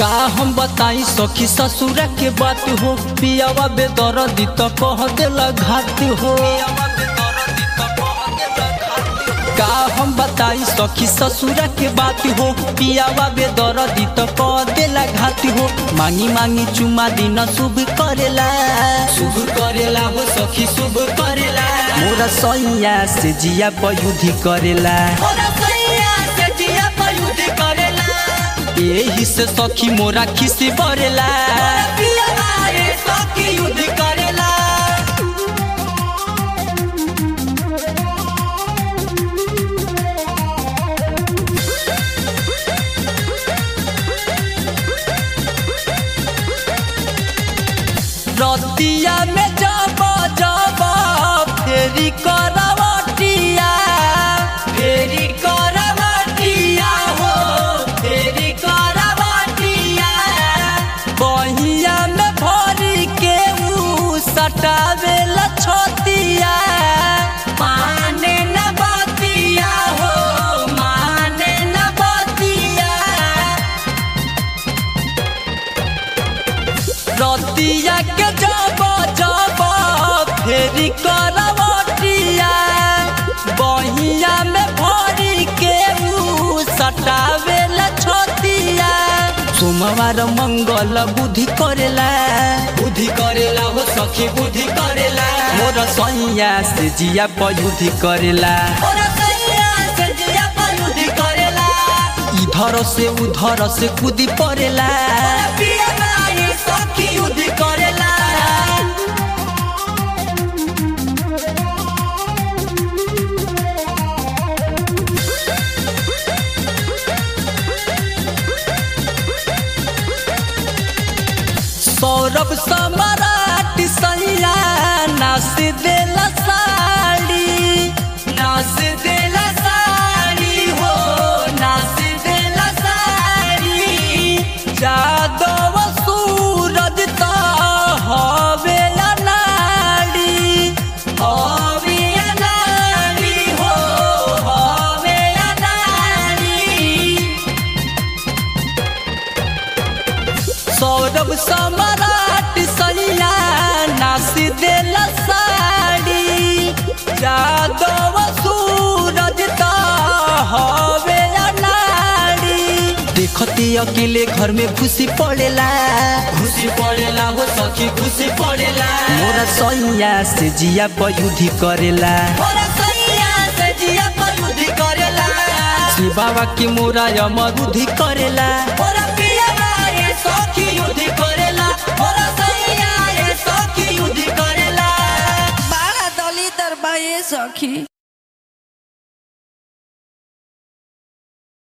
का हम बताई सखी ससुरा के बात हो पियावा बेदर्दी तो कह देला घाट हो का हम बताई सखी ससुरा के बात हो पियावा बेदर्दी तो कह देला घाट हो मांगी मांगी चुमा दिन शुभ करेला शुभ करेला हो सखी शुभ करेला मोरा सैया से जिया पयुधि करेला यही से सखी मोरा खिसी बरेला रतिया में जब जब फेरी करवटिया फेरी करवटिया हो फेरी करवटिया बहिया में भरी के ऊ सटावे लछतिया माने न बतिया हो माने न बतिया रतिया के जब जब फेरी करवटिया बहिया में भरी के ऊ सटावे छतिया सोमवार मंगल बुद्धि करेला बुद्धि करेला हो सखी बुद्धि करेला मोर सैया से जिया पयुधि करेला इधर से उधर से कूदी पड़ेला सौरभ सम्राट सैया नाच देला साड़ी नाच देला साड़ी हो नाच देला साड़ी जादव सूरज त हवे अनाड़ी हवे अनाड़ी हो हवे अनाड़ी सौरभ सम्राट सैया नाच देला साड़ी जादव सूरज त हवे अनाड़ी देखती अकेले घर में खुशी पड़ेला खुशी पड़ेला हो सखी खुशी पड़ेला मोरा सैया से जिया पयुधि करेला श्री बाबा की मोरा अमरुधि करेला बाड़ा दलितर बा ये सखी